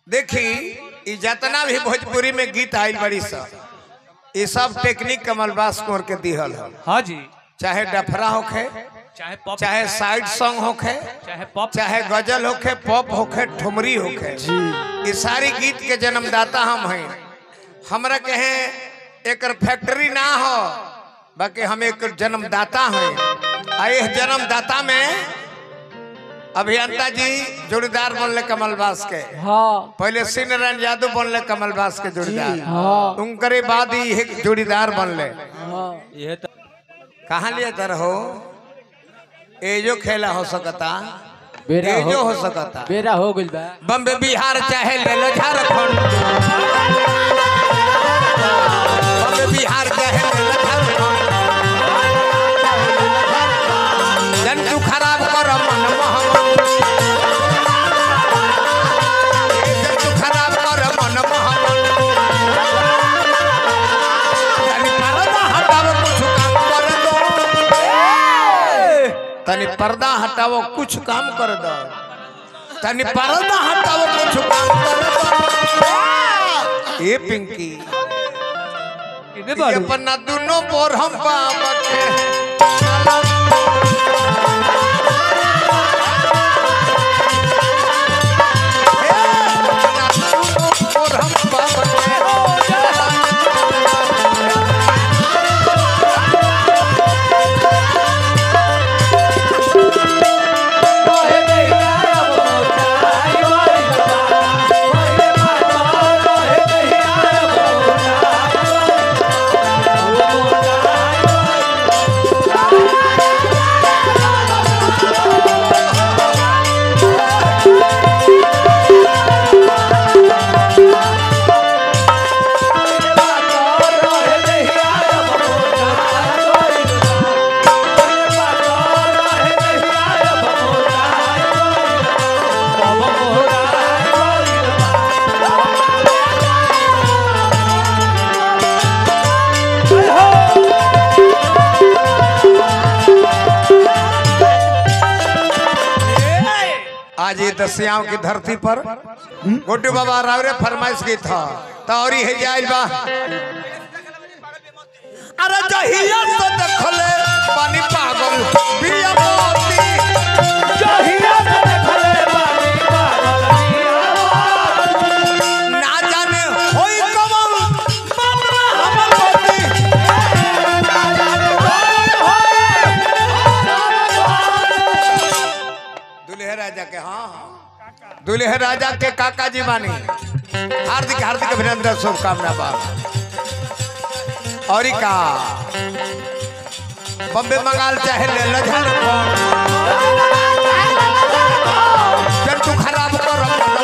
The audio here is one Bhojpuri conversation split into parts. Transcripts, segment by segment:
देखी ई जितना भी भोजपुरी में गीत आइल बड़ी सब ये सब टेक्निक कमलबास कुंवर के दिहल है हाँ जी चाहे डफरा होखे चाहे पॉप चाहे साइड सॉन्ग होखे चाहे पॉप चाहे गजल होखे पॉप होखे ठुमरी होखे ये सारी गीत के जन्मदाता हम हैं हमरा कहे एकर फैक्ट्री ना हो बाकी हम एक जन्मदाता हैं आ इस जन्मदाता में अभियंता जी जोड़ीदार बनले कमलबास के हाँ पहले श्री नारायण यादव बनले कमलबास के जोड़ीदार हाँ उनकरे बाद ही एक जोड़ीदार बनले हाँ ये तो कहाँ लिए तर हो एजो खेला हो सकता बेरा एजो हो हो सकता बेरा हो गइल बा बम्बे बिहार चाहे ले लो झारखंड बम्बे बिहार चाहे ले लो झारखंड जंतु खराब कर मन मोहम्मद जंतु खराब कर मन मोहम्मद तनी पर्दा हटाओ कुछ काम कर दो तनी पर्दा हटाओ कुछ काम कर दो तनी पर्दा हटाओ कुछ काम कर दो ए पिंकी किने ये बारू अपना दोनों बोर हम बाबके आज ये दसियाओं की धरती पर गोटू बाबा रावरे फरमाइश की था तौरी है जाइल बा अरे जहिया से देखले पानी पागल बिया मोती ना जाने होई कमल बाबा हमर मोती दुल्हे राजा के हाँ हाँ दुल्हे राजा के काका जी बानी हार्दिक हार्दिक अभिनंदन शुभकामना बा और ई का बम्बे बंगाल चाहे ले लो झारखंड जंतु खराब कर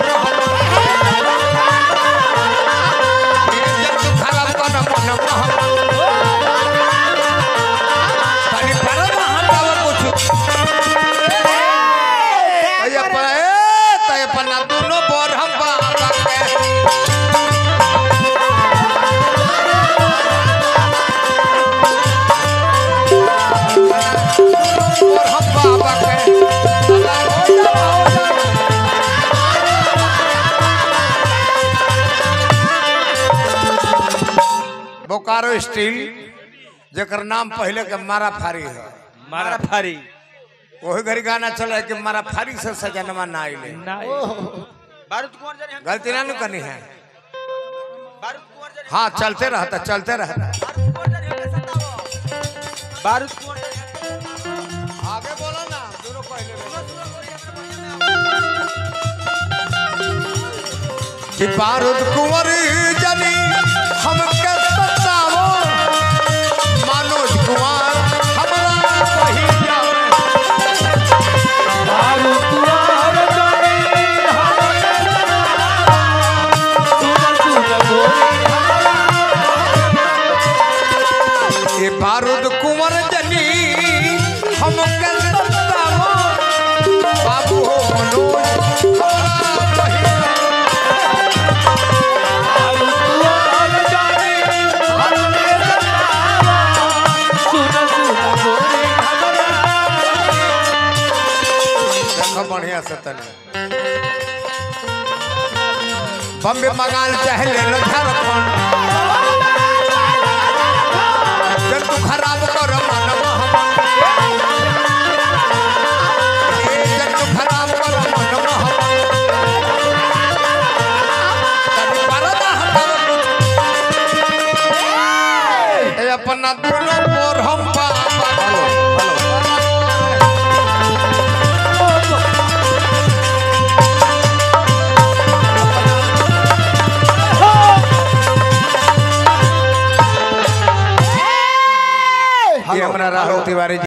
जंतु खराब कर मन तनी परदा हटाव कुछ तय पर ए तय पर ना दोनों बोर हम बाबा के बोर हम बाबा के अल्लाह हो जा हो जा बोकारो स्टील जेकर नाम पहले के मारा फारी है मारा फारी वही घड़ी गाना चल रहा है कि मारा फारी से सजनवा ना आइले बारूद कुंवर जने गलती ना नु करनी है बारूद कुंवर जने हाँ चलते रहता चलते रहता बारूद कुंवर जने आगे बोलो ना दोनों पहले कि बारूद कुंवर जनी हम के सतावो मनोज कुमार हमरा वही जावे ये बारूद कुंवर जनी हम के सतावो बाबू हो मनोज हमरा वही जावे। देखो बढ़िया से तने बम्बे बंगाल चाहे ले लो झारखंड जब तू खराब कर मन मोहम्मद ए जब तू खराब कर मन मोहम्मद तभी परदा हटाओ ए अपना दुलो पर हम बाबा हेलो ये हमारा राहुल तिवारी जी